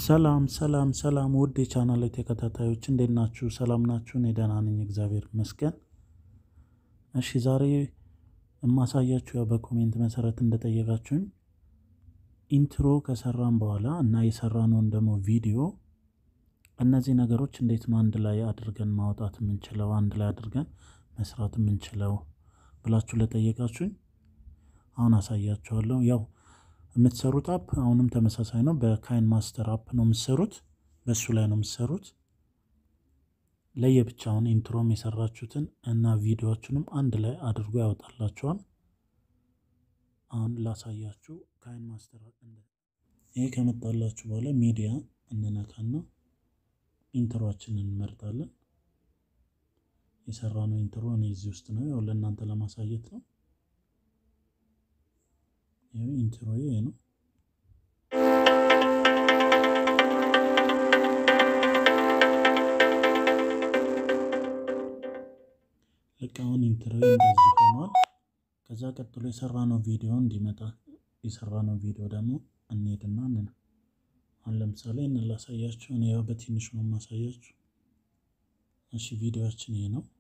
ሰላም ሰላም ሰላም ውድ የቻናል ተከታታዮች እንዴት ናችሁ? ሰላም ናችሁ? እኔ ደህና ነኝ፣ እግዚአብሔር ይመስገን። እሺ ዛሬ የማሳያችሁ ያው በኮሜንት መሰረት እንደጠየቃችሁኝ ኢንትሮ ከሰራን በኋላ እና የሰራነውን ደግሞ ቪዲዮ እነዚህ ነገሮች እንዴት ነው አንድ ላይ አድርገን ማውጣት የምንችለው አንድ ላይ አድርገን መስራት የምንችለው ብላችሁ ለጠየቃችሁኝ አሁን አሳያችኋለሁ። ያው የምትሰሩት አፕ አሁንም ተመሳሳይ ነው። በካይን ማስተር አፕ ነው የምትሰሩት፣ በእሱ ላይ ነው የምትሰሩት። ለየብቻውን ኢንትሮም የሰራችሁትን እና ቪዲዮችንም አንድ ላይ አድርጎ ያወጣላችኋል። አሁን ላሳያችሁ። ካይን ማስተር ይሄ ከመጣላችሁ በኋላ ሚዲያ እንነካና ኢንትሮችንን እንመርጣለን። የሰራነው ኢንትሮ እኔ እዚህ ውስጥ ነው፣ ያው ለእናንተ ለማሳየት ነው። ይሄ ኢንትሮ ይሄ ነው። ልክ አሁን ኢንትሮ እንደዚህ ሆኗል። ከዛ ቀጥሎ የሰራነው ቪዲዮ እንዲመጣ የሰራነው ቪዲዮ ደግሞ እንሄድና እንነ አሁን ለምሳሌ እንላሳያችሁ። እኔ ያው በትንሹ ነው የማሳያችሁ። እሺ ቪዲዮችን ይሄ ነው።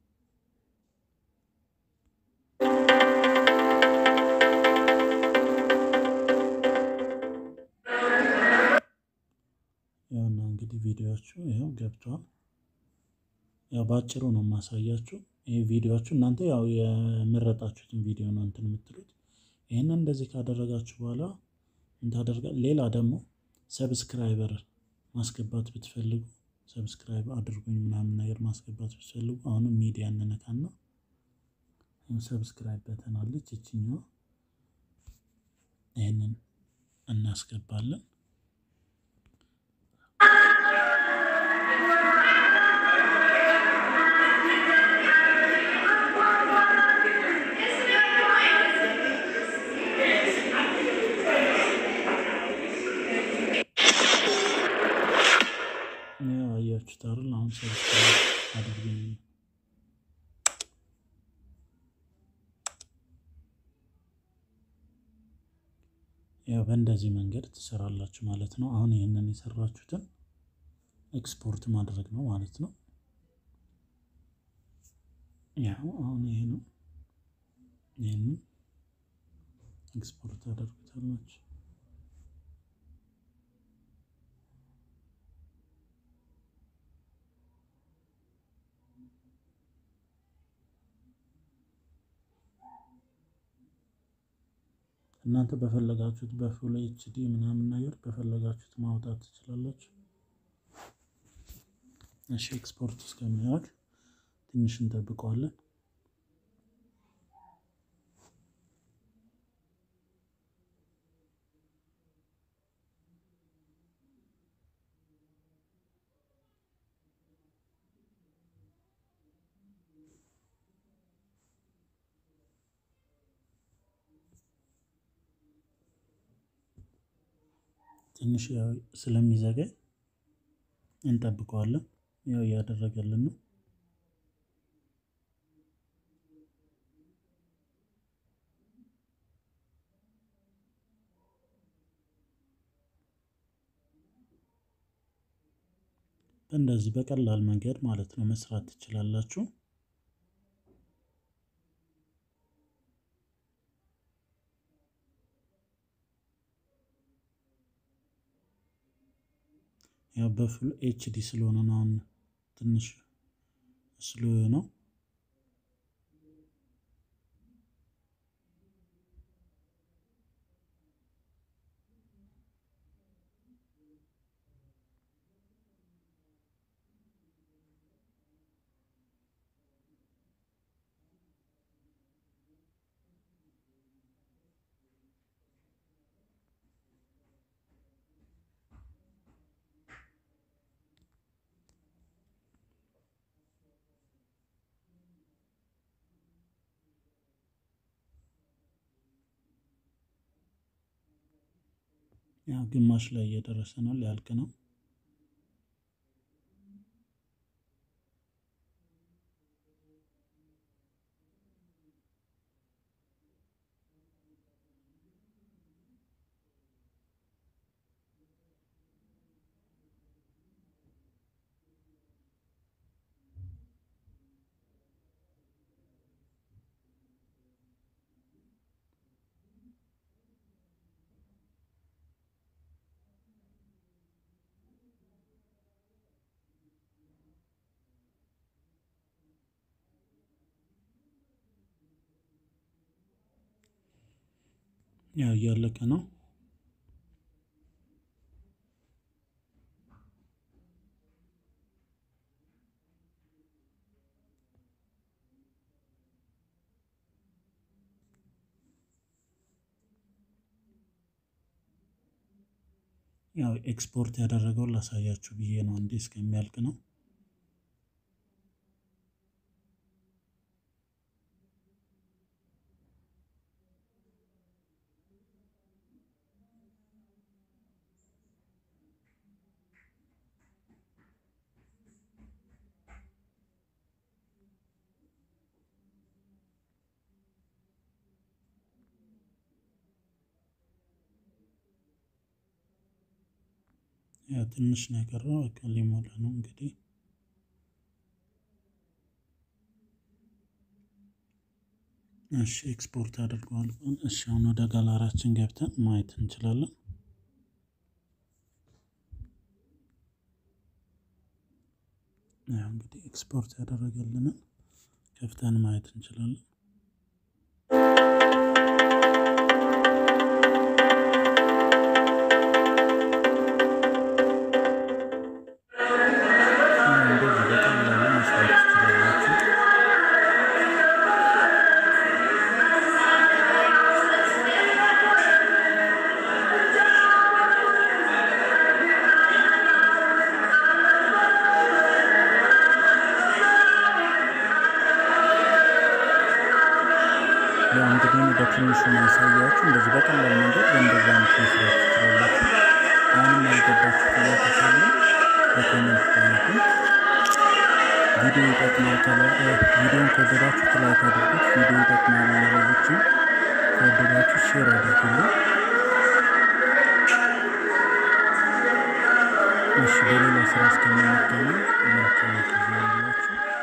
ያውና እንግዲህ ቪዲዮቹ ይኸው ገብቷል። ያው በአጭሩ ነው የማሳያችሁ። ይህ ቪዲዮቹ እናንተ ያው የመረጣችሁትን ቪዲዮ ነው እንትን የምትሉት። ይህንን እንደዚህ ካደረጋችሁ በኋላ እንታደርጋ ሌላ ደግሞ ሰብስክራይበር ማስገባት ብትፈልጉ ሰብስክራይብ አድርጉኝ ምናምን ነገር ማስገባት ብትፈልጉ አሁንም ሚዲያ እንነካና ሰብስክራይብ በተናለች ይችኛዋ ይህንን እናስገባለን። አያችሁት አይደል? አሁን ሰብስክራይብ አድርጉኝ ያው በእንደዚህ መንገድ ትሰራላችሁ ማለት ነው። አሁን ይህንን የሰራችሁትን ኤክስፖርት ማድረግ ነው ማለት ነው። ያው አሁን ይሄ ነው። ይህንን ኤክስፖርት አደርጉታላችሁ። እናንተ በፈለጋችሁት በፉል ኤችዲ ምናምን ነገር በፈለጋችሁት ማውጣት ትችላላችሁ። እሺ ኤክስፖርት እስከሚያደርግ ትንሽ እንጠብቀዋለን። ትንሽ ያው ስለሚዘገይ እንጠብቀዋለን። ያው እያደረገልን ነው። በእንደዚህ በቀላል መንገድ ማለት ነው መስራት ትችላላችሁ። ያው በፉል ኤችዲ ስለሆነ ነው አሁን ትንሽ ስሎ ነው። ያው ግማሽ ላይ እየደረሰ ነው፣ ሊያልቅ ነው። ያው እያለቀ ነው። ያው ኤክስፖርት ያደረገውን ላሳያችሁ ብዬ ነው። እንዲህ እስከሚያልቅ ነው። ያው ትንሽ ነው የቀረው። በቃ ሊሞላ ነው እንግዲህ እሺ ኤክስፖርት አድርገዋል። እሺ አሁን ወደ ጋላራችን ገብተን ማየት እንችላለን። ያው እንግዲህ ኤክስፖርት ያደረገልንን ከፍተን ማየት እንችላለን። እንደዚህ በቀላሉ መስራት ትችላላችሁ። ያው እንግዲህ በትንሹ ማሳያችሁ እንደዚህ በቀላል መንገድ በእንደዚህ አይነት መስራት ትችላላችሁ። አሁንም ያልገባችሁ ጥያቄ ካለ በኮሜንት ጠይቁ። ቪዲዮ ይጠቅማል ካለ ቪዲዮን ከወደዳችሁ ላይክ አድርጉት። ቪዲዮ ይጠቅማል ለሌሎችም ከወደዳችሁ ሼር አድርጉልኝ። እሺ በሌላ ስራ እስከምንገናኝ መልካም ጊዜ ይሁንላችሁ።